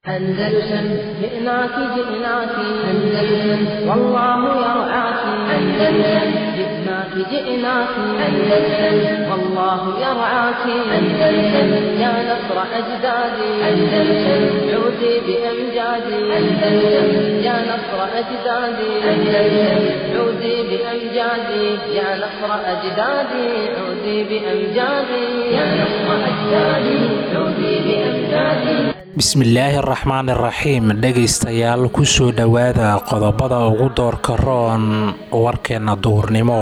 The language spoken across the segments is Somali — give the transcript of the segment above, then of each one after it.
أندلسن جئناك جئناك أندلسن والله يرعاك أندلسن جئناك جئناك أندلسن والله يرعاك أندلسن يا نصر أجدادي أندلسن عودي بأمجادي أندلسن يا نصر أجدادي أندلسن عودي بأمجادي يا نصر أجدادي عودي بأمجادي يا نصر أجدادي عودي بأمجادي bismillaahi araxmaan iraxiim dhegaystayaal kusoo dhowaada qodobada ugu doorka roon warkeenna duhurnimo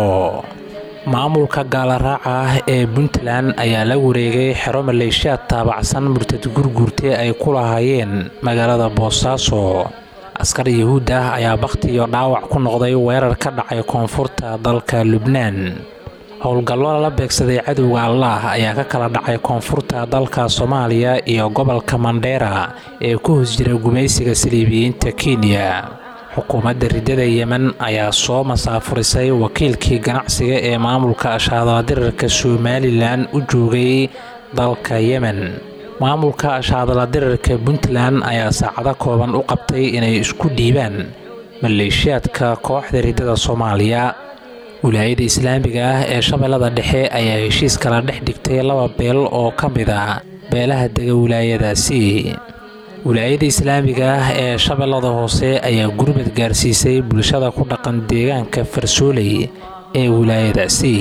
maamulka gaalaraaca ah ee puntland ayaa la wareegay xero maleeshiyaad taabacsan murtad gurguurte ay ku lahaayeen magaalada boosaaso askar yahuud ah ayaa bakhti iyo dhaawac ku noqday weerar ka dhacay koonfurta dalka lubnaan howlgallo lala beegsaday cadowga allaah ayaa ka kala dhacay koonfurta dalka soomaaliya iyo gobolka mandheera ee ku hoos jira gumaysiga saliibiyiinta kenya xukuumadda riddada yemen ayaa soo masaafurisay wakiilkii ganacsiga ee maamulka ashaadaladirirka somalilan u joogay dalka yemen maamulka ashaadaladirirka puntland ayaa saacado kooban u qabtay inay isku dhiibaan maleeshiyaadka kooxda riddada soomaaliya wilaayada islaamiga ah ee shabeellada dhexe ayaa heshiis kala dhex dhigtay laba beel oo ka mid a beelaha dega wilaayadaasi wilaayada islaamiga ah ee shabeellada hoose ayaa gurmad gaarsiisay bulshada ku dhaqan deegaanka farsooley ee wilaayadaasi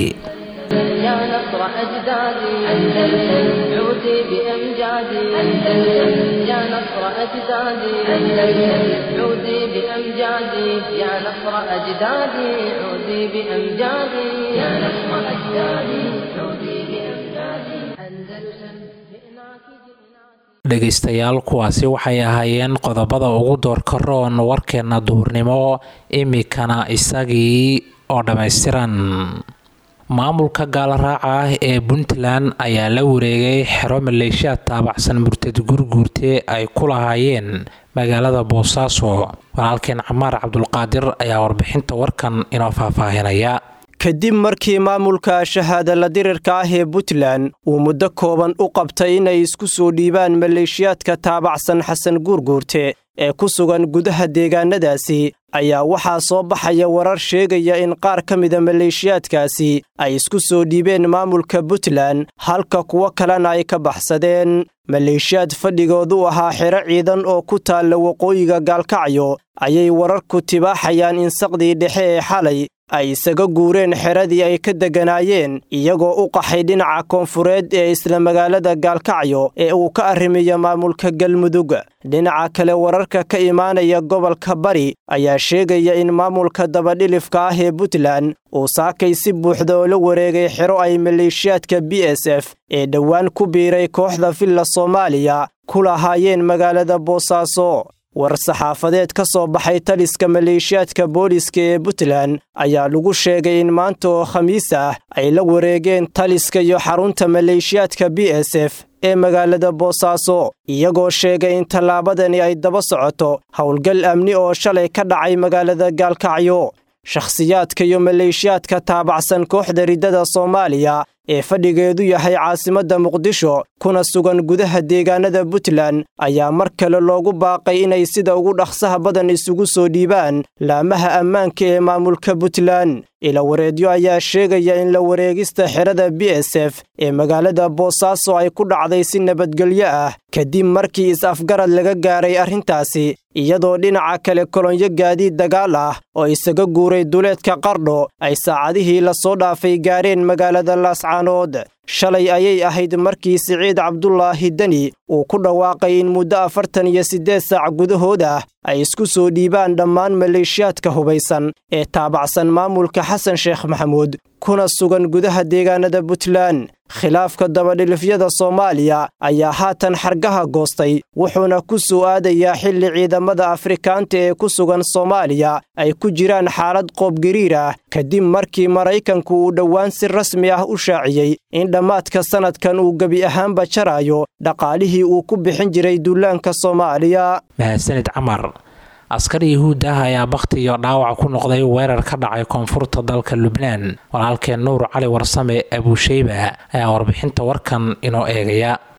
يا نصر أجدادي أندلسن عودي بأمجادي أندلسن يا نصر أجدادي أندلسن عودي بأمجادي يا نصر أجدادي عودي بأمجادي يا نصر أجدادي عودي بأمجادي أندلسن جئناك جئناك dhegaystayaal kuwaasi waxay ahaayeen qodobada ugu doorka roon warkeenna duhurnimo imikana isagii oo dhammaystiran maamulka gaalaraaca ah ee puntland ayaa la wareegay xero maleeshiyaad taabacsan murtad gurguurte ay ku lahaayeen magaalada boosaaso walaalkeen camaar cabdulqaadir ayaa warbixinta warkan inoo faahfaahinaya kadib markii maamulka shahaadala dirirka ah ee puntland uu muddo kooban u qabtay inay isku soo dhiibaan maleeshiyaadka taabacsan xasan guurguurte ee ku sugan gudaha deegaanadaasi ayaa waxaa soo baxaya warar sheegaya in qaar ka mida maleeshiyaadkaasi ay isku soo dhiibeen maamulka puntland halka kuwo kalena ay ka baxsadeen maleeshiyaad fadhigoodu ahaa xero ciidan oo ku taalla waqooyiga gaalkacyo ayay wararku tibaaxayaan in saqdii dhexe ee xalay ay isaga guureen xeradii ay ka degganaayeen iyagoo u qaxay dhinaca koonfureed ee isla magaalada gaalkacyo ee uu ka arrimiyo maamulka galmudug dhinaca kale wararka ka imaanaya gobolka bari ayaa sheegaya in maamulka dabadhilifka ah ee puntland uu saakay si buuxda oo la wareegay xero ay maleeshiyaadka b s f ee dhowaan ku biiray kooxda villa soomaaliya ku lahaayeen magaalada boosaaso war saxaafadeed ka soo baxay taliska maleeshiyaadka booliska ee puntland ayaa lagu sheegay in maanta oo khamiis ah ay la wareegeen taliska iyo xarunta maleeshiyaadka b s f ee magaalada boosaaso iyagoo sheegay in tallaabadani ay daba socoto howlgal amni oo shalay ka dhacay magaalada gaalkacyo shakhsiyaadka iyo maleeshiyaadka taabacsan kooxda riddada soomaaliya ee fadhigeedu yahay caasimadda muqdisho kuna sugan gudaha deegaanada puntland ayaa mar kale loogu baaqay inay sida ugu dhaqsaha badan isugu soo dhiibaan laamaha ammaanka ee maamulka puntland ilawareedyo ayaa sheegaya in la wareegista xerada b s f ee magaalada boosaaso ay ku dhacday si nabadgelyo ah kadib markii is-afgarad laga gaaray arrintaasi iyadoo dhinaca kale kolonyo gaadiid dagaal ah oo isaga guuray duleedka qardho ay saacadihii lasoo dhaafay gaareen magaalada laascaanood shalay ayay ahayd markii siciid cabdulaahi deni uu ku dhawaaqay in muddo afartan iyo siddeed saac gudahood ah ay isku soo dhiibaan dhammaan maleeshiyaadka hubaysan ee taabacsan maamulka xasan sheekh maxamuud kuna sugan gudaha deegaanada puntland khilaafka dabadhilifyada soomaaliya ayaa haatan xargaha goostay wuxuuna ku soo aadayaa xilli ciidamada afrikaanta ee ku sugan soomaaliya ay ku jiraan xaalad qoobgariir ah kadib markii maraykanku uu dhowaan si rasmi ah u shaaciyey in dhammaadka sannadkan uu gebi ahaanba jaraayo dhaqaalihii uu ku bixin jiray duulaanka soomaaliya mahadsanid camar askar yahuud ah ayaa bakhti iyo dhaawac ku noqday weerar ka dhacay koonfurta dalka lubnaan walaalkeen nuur cali warsame abuusheyba ayaa warbixinta warkan inoo eegaya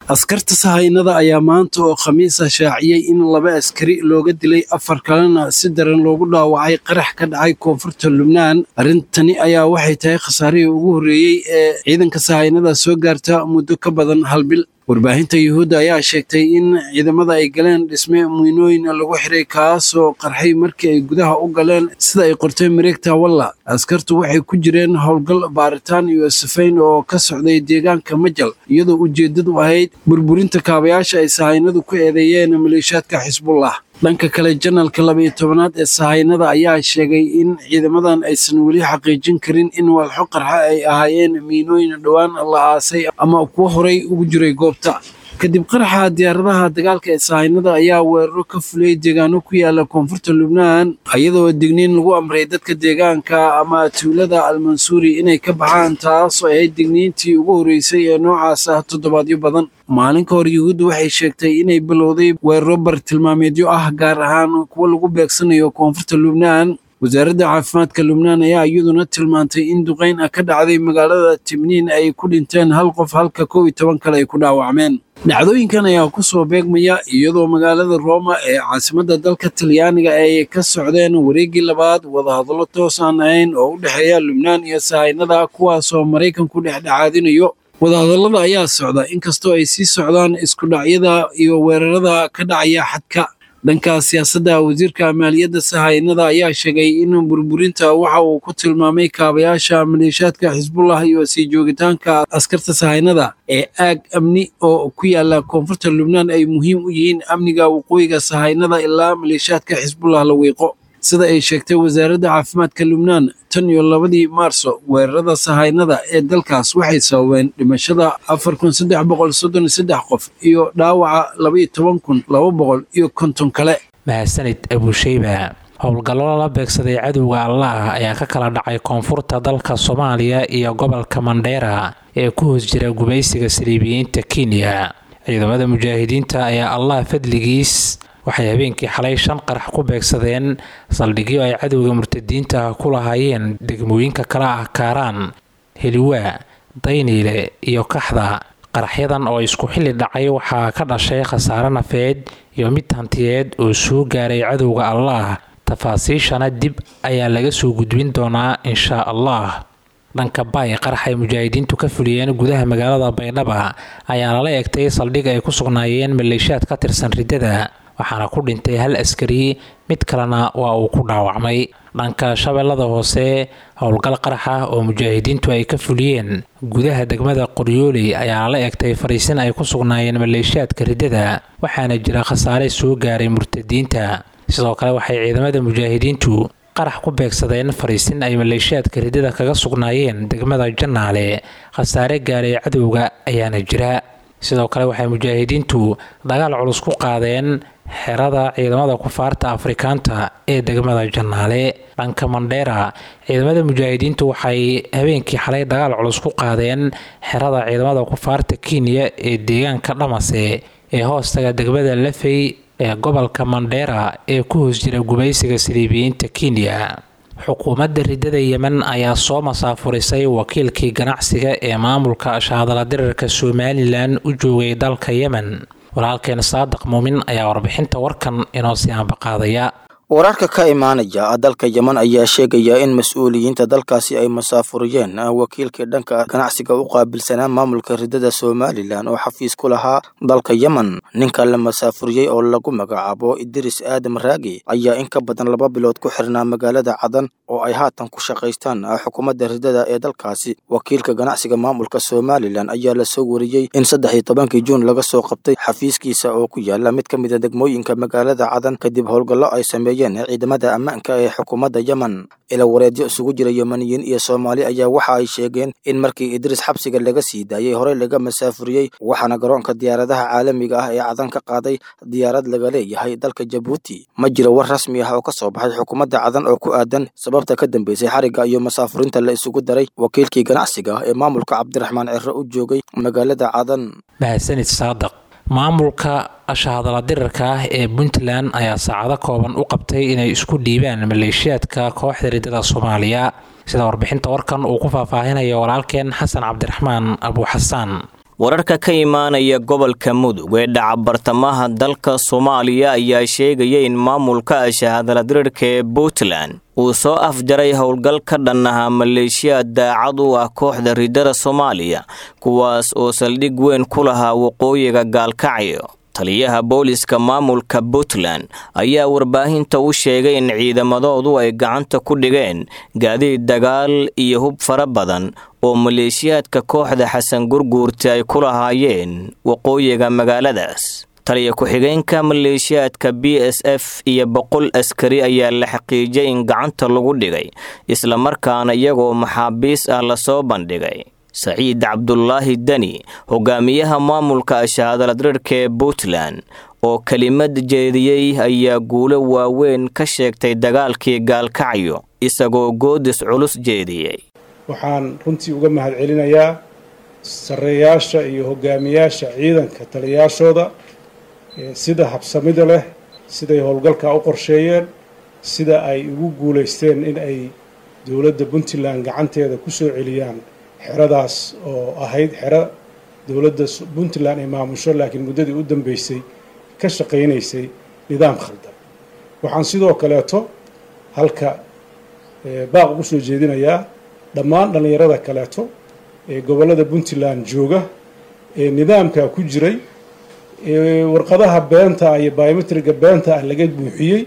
askarta sahaynada ayaa maanta oo khamiisa shaaciyey in laba askari looga dilay afar kalena si daran loogu dhaawacay qarax ka dhacay koonfurta lubnaan arrintani ayaa waxay tahay khasaarihii ugu horreeyey ee ciidanka sahaynada soo gaarta muddo ka badan hal bil warbaahinta yuhuudda ayaa sheegtay in ciidamada ay galeen dhisme muynooyin lagu xiray kaasoo qarxay markii ay gudaha u galeen sida ay qortay mareegta walla askartu waxay ku jireen howlgal baaritaan iyo sifayn oo ka socday deegaanka majal iyadoo ujeeddadu ahayd burburinta kaabayaasha ay sahaynadu ku eedeeyeen maleeshiyaadka xisbullah dhanka kale janalka laba-iyo tobanaad ee sahaynada ayaa sheegay in ciidamadan aysan weli xaqiijin karin in walxo qarxa ay ahaayeen miinooyin dhowaan la aasay ama kuwo horay ugu jiray goobta kadib qaraxa diyaaradaha dagaalka ee sahaynada ayaa weeraro ka fuliyey deegaano ku yaala koonfurta lubnaan iyadoo digniin lagu amray dadka deegaanka ama tuulada almansuuri inay ka baxaan taasoo ahayd digniintii ugu horreysay ee noocaas ah toddobaadyo badan maalin ka hor yuhuuddu waxay sheegtay inay bilowday weeraro bartilmaameedyo ah gaar ahaan kuwo lagu beegsanayo koonfurta lubnaan wasaaradda caafimaadka lubnaan ayaa iyaduna tilmaantay in duqayn ah ka dhacday magaalada tibniin ay ku dhinteen hal qof halka kow iyo toban kale ay ku dhaawacmeen dhacdooyinkan ayaa ku soo beegmaya iyadoo magaalada rooma ee caasimadda dalka talyaaniga ay ka socdeen wareeggii labaad wadahadallo toos aan ahayn oo u dhexeeya lubnaan iyo sahaynada kuwaasoo maraykanku dhexdhexaadinayo wadahadallada ayaa socda inkastoo ay sii socdaan iskudhacyada iyo weerarada ka dhacaya xadka dhanka siyaasadda wasiirka maaliyadda sahaynada ayaa sheegay in burburinta waxa uu ku tilmaamay kaabayaasha maleeshiyaadka xisbullah iyo sii joogitaanka askarta sahaynada ee aag amni oo ku yaala koonfurta lubnaan ay muhiim u yihiin amniga waqooyiga sahaynada ilaa maleeshiyaadka xisbullah la wiiqo sida ay sheegtay wasaaradda caafimaadka lubnaan tan iyo labadii maarso weerarada sahaynada ee dalkaas waxay sababeen dhimashada afar kun saddex boqol soddon iyo saddex qof iyo dhaawaca labaiyo toban kun laba boqol iyo konton kale mahadsanid abusheyba howlgallo lala beegsaday cadowga allah ayaa ka kala dhacay koonfurta dalka soomaaliya iyo gobolka mandheera ee ku hoos jira gubaysiga saliibiyiinta kenya ciidamada mujaahidiinta ayaa allah fadligiis waxay habeenkii xalay shan qarax ku beegsadeen saldhigyo ay cadowga murtadiinta ku lahaayeen degmooyinka kala ah kaaraan heliwaa dayniile iyo kaxda qaraxyadan oo isku xilli dhacay waxaa ka dhashay khasaare nafeed iyo mid hantiyeed oo soo gaaray cadowga allah tafaasiishana dib ayaa laga soo gudbin doonaa inshaa allah dhanka baay qarax ay mujaahidiintu ka fuliyeen gudaha magaalada baydhaba ayaa lala egtay saldhig ay ku sugnaayeen maleeshiyaad ka tirsan riddada waxaana ku dhintay hal askari mid kalena waa uu ku dhaawacmay dhanka shabeellada hoose howlgal qarax ah oo mujaahidiintu ay ka fuliyeen gudaha degmada qoryooley ayaa lala egtay fariisin ay ku sugnaayeen maleeshiyaadka riddada waxaana jira khasaare soo gaaray murtadiinta sidoo kale waxay ciidamada mujaahidiintu qarax ku beegsadeen fariisin ay maleeshiyaadka riddada kaga sugnaayeen degmada jannaale khasaare gaaray cadowga ayaana jira sidoo kale waxay mujaahidiintu dagaal culus ku qaadeen xerada ciidamada kufaarta afrikaanta ee degmada jannaale dhanka mandheera ciidamada mujaahidiintu waxay habeenkii xalay dagaal culus ku qaadeen xerada ciidamada kufaarta kenya ee deegaanka dhamase ee hoostaga degmada lafey ee gobolka mandheera ee ku hoos jira gubaysiga saliibiyiinta kenya xukuumadda riddada yemen ayaa soo masaafurisay wakiilkii ganacsiga ee maamulka shaadala dirarka somalilan u joogay dalka yemen walaalkeen saadiq muumin ayaa warbixinta warkan inoo sii ambaqaadaya wararka ka imaanaya dalka yemen ayaa sheegaya in mas-uuliyiinta dalkaasi ay masaafuriyeen wakiilkii dhanka ganacsiga u qaabilsanaa maamulka riddada somalilan oo xafiis ku lahaa dalka yemen ninka la masaafuriyey oo lagu magacaabo idris aadam raagi ayaa in ka badan laba bilood ku xirnaa magaalada cadan oo ay haatan ku shaqaystaan xukuumadda riddada ee dalkaasi wakiilka ganacsiga maamulka somalilan ayaa lasoo wariyey in saddex iyo tobankii juun laga soo qabtay xafiiskiisa oo ku yaala mid ka mid a degmooyinka magaalada cadan kadib howlgallo ay sameeyeen ciidamada ammaanka ee xukuumadda yemen ila wareedyo isugu jira yemeniyiin iyo soomaali ayaa waxa ay sheegeen in markii idris xabsiga laga sii daayey horey laga masaafuriyey waxaana garoonka diyaaradaha caalamiga ah ee cadan ka qaaday diyaarad laga leeyahay dalka jabuuti ma jiro war rasmi ah oo ka soo baxay xukuumadda cadan oo ku aadan sababta ka dambeysay xarigga iyo masaafurinta la isugu daray wakiilkii ganacsiga ee maamulka cabdiraxmaan ciro u joogay magaalada cadan mahadsanid saadiq maamulka ashahadala dirarka ah ee puntland ayaa saacado kooban u qabtay inay isku dhiibaan maleeshiyaadka kooxda riddada soomaaliya sida warbixinta warkan uu ku faahfaahinayo walaalkeen xasan cabdiraxmaan abuuxasaan wararka ka imaanaya gobolka mudug ee dhaca bartamaha dalka soomaaliya ayaa sheegaya in maamulka ashahadaladirirka ee puntland uu soo afjaray howl ka dhan ahaa maleeshiyaad daacad u ah kooxda ridada soomaaliya kuwaas oo saldhig weyn ku lahaa waqooyiga gaalkacyo taliyaha booliska maamulka puntland ayaa warbaahinta u sheegay in ciidamadoodu ay gacanta ku dhigeen gaadiid dagaal iyo hub fara badan oo maleeshiyaadka kooxda xasan gurguurta ay ku lahaayeen waqooyiga magaaladaas taliya ku-xigeenka maleeshiyaadka b s f iyo boqol askari ayaa la xaqiijiyay in gacanta lagu dhigay islamarkaana iyagoo maxaabiis ah lasoo bandhigay saciid cabdulaahi deni hogaamiyaha maamulka ashahadaladrirka ee puntland oo kelimad jeediyey ayaa guulo waaweyn ka sheegtay dagaalkii gaalkacyo isagoo goodis culus jeediyey waxaan runtii uga mahad celinayaa sarreeyaasha iyo hogaamiyaasha ciidanka taliyayaashooda sida habsamida leh siday howlgalkaa u qorsheeyeen sida ay ugu guulaysteen in ay dowladda puntland gacanteeda ku soo celiyaan xeradaas oo ahayd xero dowladda puntland ay maamusho laakiin muddadii u dambeysay ka shaqaynaysay nidaam khaldan waxaan sidoo kaleeto halka baaq ugu soo jeedinayaa dhammaan dhallinyarada kaleeto ee gobollada puntland jooga ee nidaamkaa ku jiray ee warqadaha beenta iyo biometriga beenta ah laga buuxiyey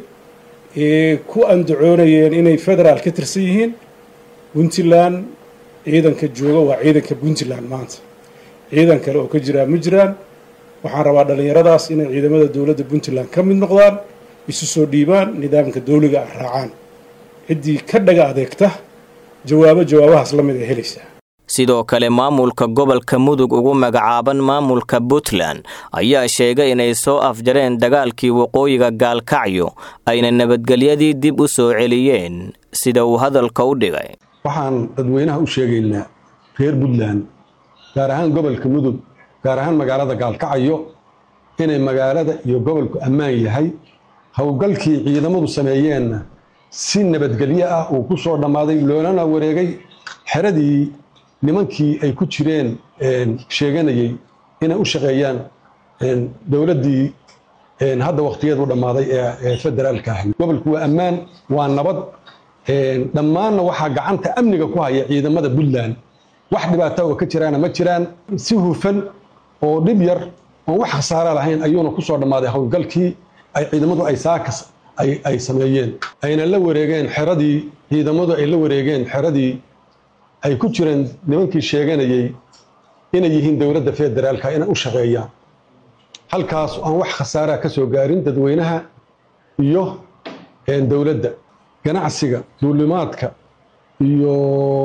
ee ku andacoonayeen inay federaal ka tirsan yihiin puntland ciidanka jooga waa ciidanka puntland maanta ciidan kale oo ka jiraa ma jiraan waxaan rabaa dhallinyaradaas inay ciidamada dowladda puntland ka mid noqdaan isu soo dhiibaan nidaamka dowliga ah raacaan ciddii ka dhaga adeegta jawaabo jawaabahaas la mid ay helaysaa sidoo kale maamulka gobolka mudug ugu magacaaban maamulka puntland ayaa sheegay inay soo afjareen dagaalkii waqooyiga gaalkacyo ayna nabadgelyadii dib u soo celiyeen sida uu hadalka u dhigay waxaan dadweynaha u sheegaynaa reer puntland gaar ahaan gobolka mudug gaar ahaan magaalada gaalkacyo inay magaalada iyo gobolku ammaan yahay howlgalkii ciidamadu sameeyeenna si nabadgelyo ah uu ku soo dhammaaday loolana wareegay xeradii nimankii ay ku jireen sheeganayay inay u shaqeeyaan dowladdii hadda wakhtigeedu dhammaaday ee federaalka ahayd gobolku waa ammaan waa nabad dhammaanna waxaa gacanta amniga ku haya ciidamada puntland wax dhibaata oo ka jiraana ma jiraan si hufan oo dhib yar oon wax khasaara lahayn ayuuna ku soo dhammaaday howlgalkii ay ciidamadu ay saakas ay sameeyeen ayna la wareegeen xeradii ciidamadu ay la wareegeen xeradii ay ku jireen nimankii sheeganayay inay yihiin dowladda federaalka inay u shaqeeyaan halkaas aan wax khasaaraa ka soo gaarin dadweynaha iyo dowladda ganacsiga duulimaadka iyo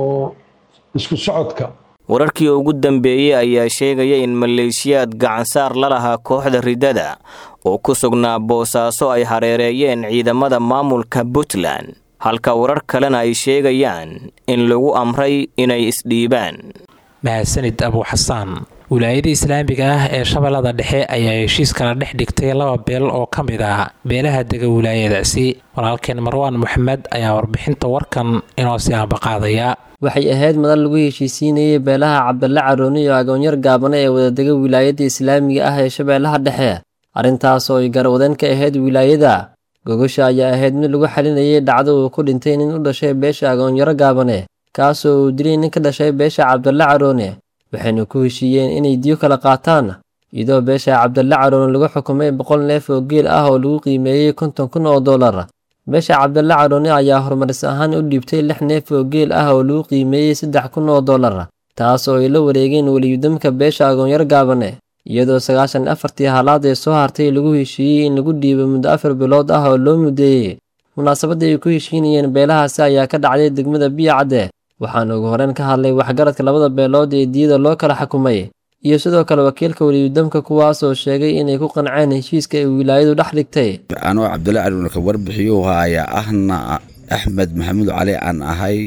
isku socodka wararkii ugu dambeeyey ayaa sheegaya in maleeshiyaad gacansaar la lahaa kooxda ridada oo ku sugnaa boosaaso ay hareereeyeen ciidamada maamulka puntland halka warar kalena ay sheegayaan in lagu amray inay isdhiibaan mahadsanid abu xasaan wilaayada islaamiga ah ee shabeellada dhexe ayaa heshiis kala dhex dhigtay laba beel oo ka mid ah beelaha dega wilaayadaasi walaalkeen marwaan moxamed ayaa warbixinta warkan inoo sii ambaqaadaya waxay ahayd madal lagu heshiisiinayay beelaha cabdalla carooni iyo agoonyar gaabane ee wadadega wilaayadda islaamiga ah ee shabeellaha dhexe arrintaas oo ay garwadeen ka ahayd wilaayada gogosha ayaa ahayd mid lagu xalinayay dhacdo uu ku dhintay nin u dhashay beesha agoonyaro gaabane kaasoo uu dilay nin ka dhashay beesha cabdalle caroone waxayna ku heshiiyeen inay diyo kala qaataan iyadoo beesha cabdalle caroone lagu xukumay boqol neef oo geel ah oo lagu qiimeeyey konton kun oo dollar beesha cabdalle caroone ayaa horumaris ahaan u dhiibtay lix neef oo geel ah oo lagu qiimeeyey saddex kun oo dollar taas oo ay la wareegeen weliyudamka beesha agoonyar gaabane iyadoo sagaashan afartii haalaad ee soo hartay lagu heshiiyey in lagu dhiibo muddo afar bilood ah oo loo mudeeyey munaasabadda ay ku heshiinayeen beelahaasi ayaa ka dhacday degmada biyo cadde waxaana ugu horeen ka hadlay waxgaradka labada beelood ee diyada loo kala xukumay iyo sidoo kale wakiilka weliyudamka kuwaas oo sheegay inay ku qanceen heshiiska ay wilaayadu dhex dhigtay anoo cabdulla caruuna ka warbixiyuu haya ahna axmed maxamuud cali aan ahay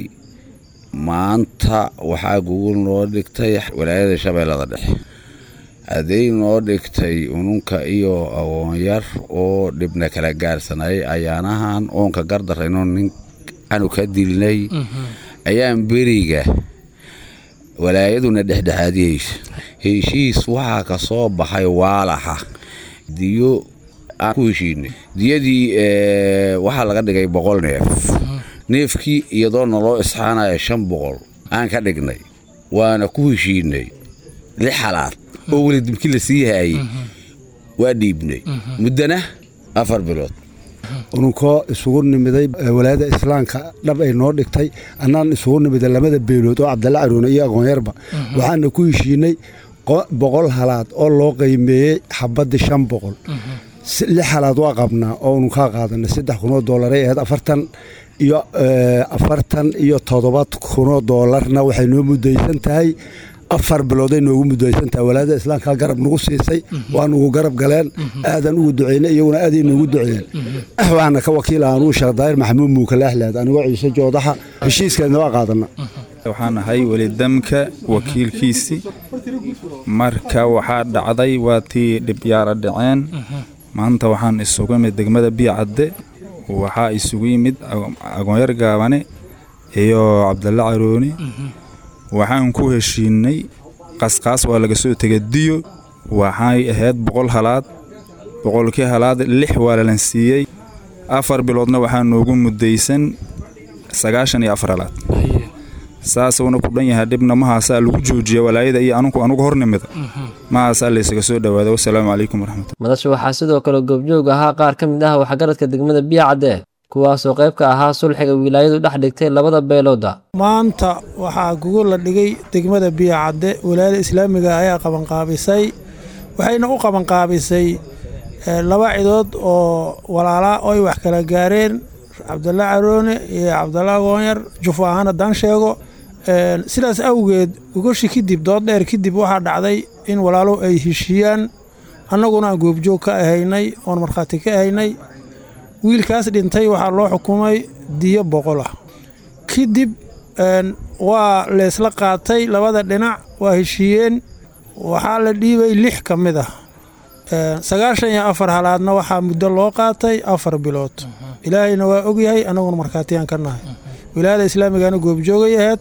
maanta waxaa gugul noo dhigtay walaayada shabeellada dhexe hadday noo dhigtay ununka iyo agoonyar oo dhibna kala gaarsanayay ayaanahan oonka gardarayno nin anu ka dilnay ayaan beriga walaayaduna dhexdhexaadiyeysa heshiis waxaa ka soo baxay waalaxa diyo aan ku heshiinay diyadii waxaa laga dhigay boqol neef neefkii iyadoo naloo isxaanaya shan boqol aan ka dhignay waana ku heshiinay lix halaad oo weli dibki la sii haayey waa dhiibnay muddana afar bilood ununkoo isugu nimiday walaayada islaamka dhab ay noo dhigtay annaan isugu nimiday lamada beelood oo cabdalla caruune iyo aqoonyarba waxaana ku heshiinay boqol halaad oo loo qiimeeyey xabaddii shan boqol lix halaad waa qabnaa oo ununkaa qaadanay saddex kunoo doolaray ahayd afartan iyo afartan iyo toddoba kunoo doolarna waxay noo mudaysan tahay afar bilooday noogu mudaysan tahay walaayada islaamka garab nagu siisay waa nugu garab galeen aadan ugu duceynay iyaguna aaday noogu duceeyeen waxaana ka wakiil aanuu sheekh daahir maxamuud muukalahlaad anigoo ciise joodaxa heshiiskeedna waa qaadana waxaan ahay welidamka wakiilkiisii marka waxaa dhacday waa tii dhibyaara dhaceen maanta waxaan isugu imid degmada biyacadde waxaa isugu yimid agoonyar gaabane iyo cabdalla carooni waxaan ku heshiinay qasqaas waa laga soo tegay diyo waxay ahayd boqol halaad boqolkii halaad lix waa lalan siiyey afar biloodna waxaa noogu muddaysan sagaashan iyo afar halaad saasuuna ku dhan yahay dhibna mahaasaa lagu joojiya walaayada iyo anugu anugu hornimida mahaasaa laysaga soo dhowaada wasalaamu calaykum waraxmatullah madasha waxaa sidoo kale goobjoog ahaa qaar ka mid ah waxgaradka degmada biyacadde kuwaasoo qayb ka ahaa sulxiga wilaayadu dhex dhigtay labada beelooda maanta waxaa gugu la dhigay degmada biyacadde walaayada islaamiga ayaa qabanqaabisay waxayna u qabanqaabisay laba cidood oo walaalaa oy wax kala gaareen cabdalla caroone iyo cabdalla agoonyar jufo ahaan haddaan sheego sidaas awgeed gogoshi kadib dood dheer kadib waxaa dhacday in walaalo ay heshiiyaan annaguna aan goobjoog ka ahaynay oon markhaati ka ahaynay wiilkaas dhintay waxaa loo xukumay diyo boqol ah kadib waa leesla qaatay labada dhinac waa heshiiyeen waxaa la dhiibay lix ka mid ah sagaashan iyo afar halaadna waxaa muddo loo qaatay afar bilood ilaahayna waa ogyahay annaguna markhaatiyaan ka nahay wilaayada islaamigana goobjoogay ahayd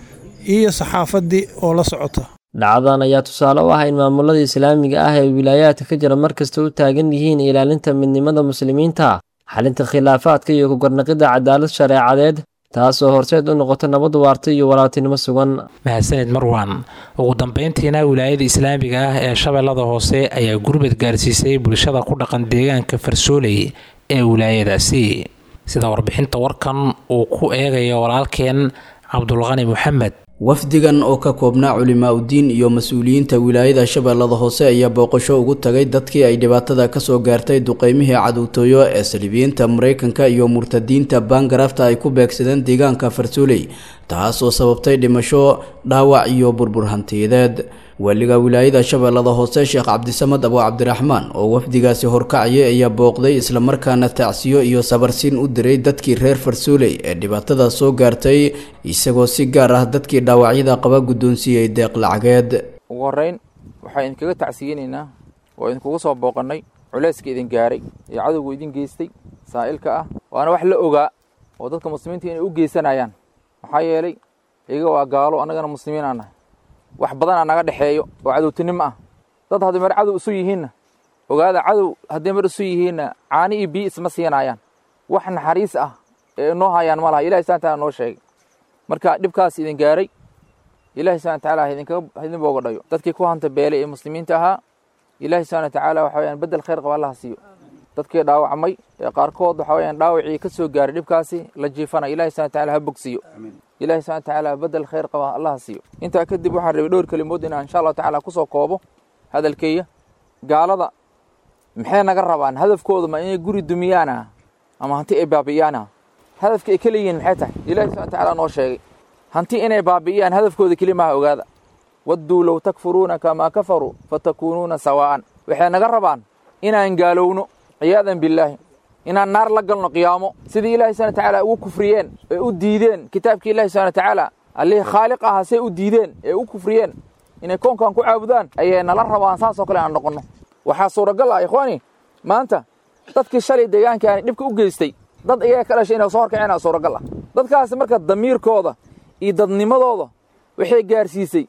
iyo saxaafaddii oo la socota dhacdadan ayaa tusaale u ah in maamulada islaamiga ah ee wilaayaadka ka jira markasta u taagan yihiin ilaalinta midnimada muslimiinta xalinta khilaafaadka iyo ku garnaqidda cadaalad shareecadeed taasoo horseed u noqota nabad waarta iyo walaaltinimo sugan mahadsanid marwan ugu dambeyntiina wilaayada islaamiga ah ee shabeellada hoose ayaa gurbad gaarsiisay bulshada ku dhaqan deegaanka farsooley ee wilaayadaasi sida warbixinta warkan uu ku eegayo walaalkeen cabdulqani maxamed wafdigan oo ka koobnaa culimaa udiin iyo mas-uuliyiinta wilaayada shabeellada hoose ayaa booqasho ugu tagay dadkii ay dhibaatada kasoo gaartay duqeymihii cadowtooyo ee saliibiyiinta mareykanka iyo murtadiinta baangarafta ay ku beegsadeen deegaanka farsooley taas oo sababtay dhimasho dhaawac iyo burbur hantiyadeed waaliga wilaayada shabeellada hoose sheekh cabdisamad abo cabdiraxmaan oo wafdigaasi horkacayay ayaa booqday islamarkaana tacsiyo iyo sabarsiin u diray dadkii reer farsooley ee dhibaatada soo gaartay isagoo si gaar ah dadkii dhaawacyada qaba guddoonsiiyey deeq lacageed ugu horreyn waxaan idinkaga tacsiyeynaynaa oo idinkugu soo booqannay culayska idin gaaray ee cadowgu idin geystay saa'ilka ah waana wax la ogaa oo dadka muslimiinta inay u geysanayaan maxaa yeelay iyaga waa gaalo annagana muslimiin aan nahay wax badanaa naga dhexeeyo oo cadowtinimo ah dad hadday mar cadow isu yihiinna ogaada cadow hadday mar isu yihiinna caani iyo biyo isma siinayaan wax naxariis ah ee inoo hayaan ma laha ilahi subana taala noo sheegay marka dhibkaas idin gaaray ilahi subana watacaala idin booga dhayo dadkii ku hanta beelay ee muslimiinta ahaa ilahi subana watacaala waxa weyaan bedel khayr qaba allaha siiyo dadkii dhaawacmay ee qaarkood waxa weyaan dhaawacii ka soo gaaray dhibkaasi la jiifana ilahi subana wataala ha bogsiiyo ilahi subana watacaala bedel khayr qaba allaha siiyo intaa kadib waxaan rabay dhowr kelimood inaan insha allahu tacala kusoo koobo hadalkeeya gaalada maxay naga rabaan hadafkooda ma inay guri dumiyaana ama hanti ay baabi'iyaana hadafka ay ka leeyihiin maxay tahay ilahi subana watacaala noo sheegay hanti inay baabi'iyaan hadafkooda keli maaha ogaada wadduu low takfuruuna kamaa kafaruu fatakuunuuna sawaa'an waxay naga rabaan inaan gaalowno ciyaadan billaahi inaan naar la galno qiyaamo sidii ilahi subana watacaala ugu kufriyeen ee u diideen kitaabkii ilahi subana watacaala allihii khaaliq aha say u diideen ee u kufriyeen inay koonkan ku caabudaan ayay nala rabaan saasoo kale aan noqonno waxaa suuragal ah ikhwaani maanta dadkii shalay deegaankaani dhibka u geystay dad iyaga ka dhashay inay soo horkaceen suuragal ah dadkaasi marka damiirkooda iyo dadnimadooda waxay gaarsiisay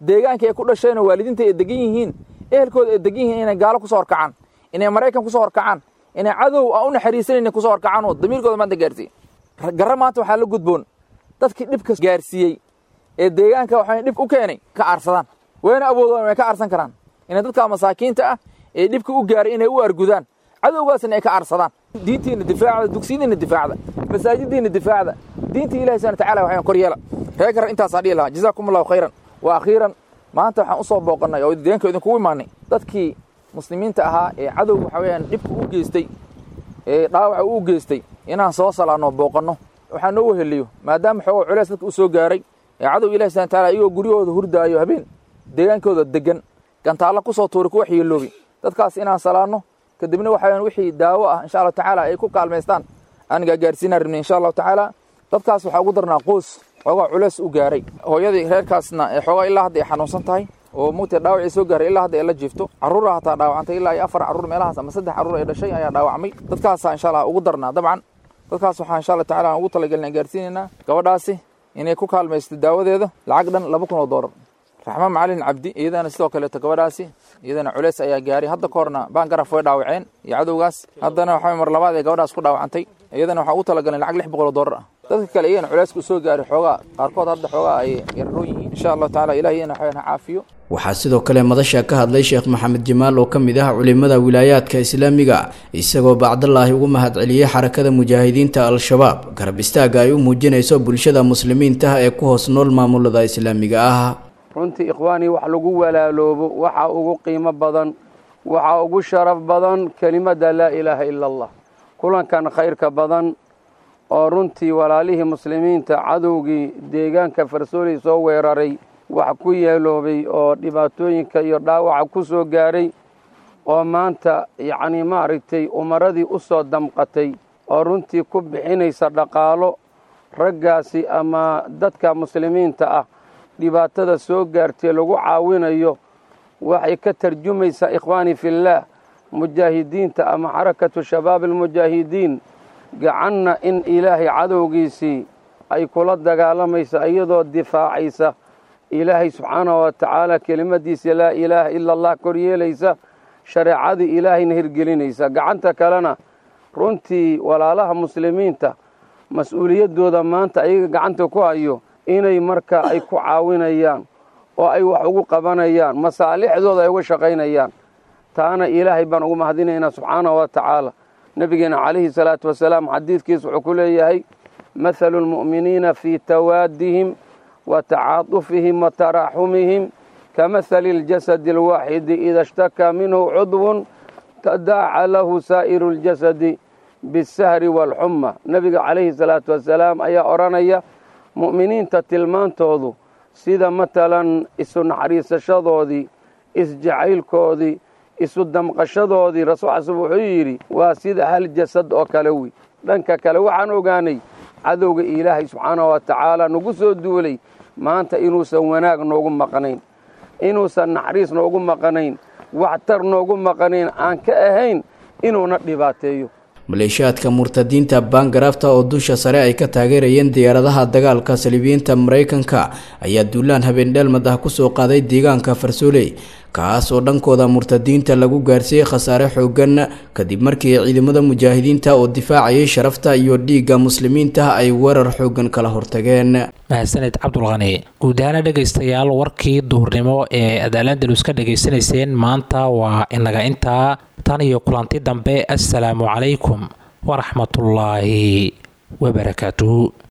deegaanka ay ku dhasheen oo waalidiinta ay degan yihiin ehelkooda ay degan yihiin inay gaalo kusoo horkacaan inay maraykan kusoo horkacaan inay cadow aan u naxariisanayna kusoo horkacaan oo damiirkooda maanta gaarsiiye garra maanta waxaa la gudboon dadkii dhibka gaarsiiyey ee deegaanka waxaa dhib u keenay ka aarsadaan wayna awoodaan way ka aarsan karaan inay dadka masaakiinta ah ee dhibka u gaaray inay u argudaan cadowgaasna ay ka aarsadaan diintiina difaacda dugsiyadiina difaacda masaajidiina difaacda diinta ilahi subhana watacaala waxaan kor yeela reer garar intaasaa dhihi lahaa jazaakum allahu khayran wa akhiiran maanta waxaan usoo booqannay oo deegaanka idinkugu imaanay dadkii muslimiinta ahaa ee cadowga waxa weeyaan dhibka u geystay ee dhaawaca u geystay inaan soo salaanno booqanno waxaa noo weheliyo maadaama xoogo culeys dadka u soo gaaray ee cadowga ilahi subhana watacaala iyagoo guryahooda hurdaayo habeen deegaankooda degan gantaalla kusoo tuuri ku waxyeeloobi dadkaas inaan salaanno kadibna waxaa wixii daawo ah insha allahu tacaala ay ku kaalmaystaan aan gaagaarsiinaan rabnay insha allahu tacaala dadkaas waxaa ugu darnaa qoys xoogaa culeys u gaaray hooyadii reerkaasna ee xoogaa ilaa hadda ay xanuunsan tahay oo mugtay dhaawacii soo gaaray ilaa hadda ay la jiifto carruura hataa dhaawacantay ilaa iyo afar carruur meelahaas ama saddex carruur ay dhashay ayaa dhaawacmay dadkaasaa insha allah ugu darnaa dabcan dadkaas waxaa insha allah tacaala aan ugu talagelin aan gaarsiinaynaa gabadhaasi inay ku kaalmaysto daawadeeda lacag dhan laba kun oo doolar raxma macalin cabdi iyadana sidoo kaleeto gabadhaasi iyadana culeys ayaa gaaray hadda ka horna baangaraf way dhaawaceen iyo cadowgaas haddana waxaa mar labaad ee gabadhaas ku dhaawacantay iyadana waxaa ugu talagaleen lacag lix boqol oo doolar ah dadka kale iyagana culeyska u soo gaaray xoogaa qaarkood hadda xoogaa ay yararoon yihiin insha allahu tacala ilahi iyana waxaan ha caafiyo waxaa sidoo kale madasha ka hadlay sheekh maxamed jamaal oo ka mid ah culimada wilaayaadka islaamiga isagoo bacdalaahi ugu mahadceliyey xarakada mujaahidiinta al-shabaab garab istaaga ay u muujinayso bulshada muslimiinta ee ku hoos nool maamulada islaamiga ah runtii ikhwaanii wax lagu walaaloobo waxaa ugu qiimo badan waxaa ugu sharaf badan kelimadda laa ilaaha ila allah kulankan khayrka badan oo runtii walaalihii muslimiinta cadowgii deegaanka farsooley soo weeraray wax ku yeeloobay oo dhibaatooyinka iyo dhaawaca ku soo gaaray oo maanta yacnii maaragtay umaradii u soo damqatay oo runtii ku bixinaysa dhaqaalo raggaasi ama dadka muslimiinta ah dhibaatada soo gaartay lagu caawinayo waxay ka tarjumaysaa ikhwaanii fillaah mujaahidiinta ama xarakatu shabaab almujaahidiin gacanna in ilaahay cadowgiisii ay kula dagaalamaysa iyadoo difaacaysa ilaahay subxaanahu wa tacaala kelimadiisa laa ilaaha ila allah kor yeelaysa shareecadii ilaahayna hirgelinaysa gacanta kalena runtii walaalaha muslimiinta mas-uuliyaddooda maanta ayaga gacanta ku hayo inay marka ay ku caawinayaan oo ay wax ugu qabanayaan masaalixdooda ay uga shaqaynayaan taana ilaahay baan ugu mahadinaynaa subxaanahu wa tacaala nebigeena calayhi salaatu wasalaam xadiidkiis wuxuu ku leeyahay mathalu lmu'miniina fii tawaadihim wa tacaatufihim wa taraaxumihim kamahali اljasadi alwaaxidi ida ishtakaa minhu cudwun tadaaca lahu saa'iru اljasadi bisahri waalxuma nebiga calayhi salaatu wasalaam ayaa odhanaya mu'miniinta tilmaantoodu sida matalan isu naxariisashadoodii isjacaylkoodii isu damqashadoodii rasuul xasan wuxuu yidhi waa sida hal jasad oo kale wey dhanka kale waxaan ogaanay cadowga ilaahay subxaanahu wa tacaala nagu soo duulay maanta inuusan wanaag noogu maqnayn inuusan naxariis noogu maqnayn waxtar noogu maqnayn aan ka ahayn inuuna dhibaateeyo maleeshiyaadka murtadiinta baangarafta oo dusha sare ay ka taageerayeen diyaaradaha dagaalka saliibiyiinta maraykanka ayaa duulaan habeendheelmad ah kusoo qaaday deegaanka farsooley kaas oo dhankooda murtadiinta lagu gaarsiiyey khasaare xoogan kadib markii ciidamada mujaahidiinta oo difaacayay sharafta iyo dhiigga muslimiinta ay weerar xoogan kala hortageen mahadsaned cabdulqani guud ahaana dhegaystayaal warkii duhurnimo ee aad alandalus ka dhegaysanayseen maanta waa inaga intaa tan iyo kulanti dambe assalaamu calaykum waraxmatullaahi wabarakaatuhu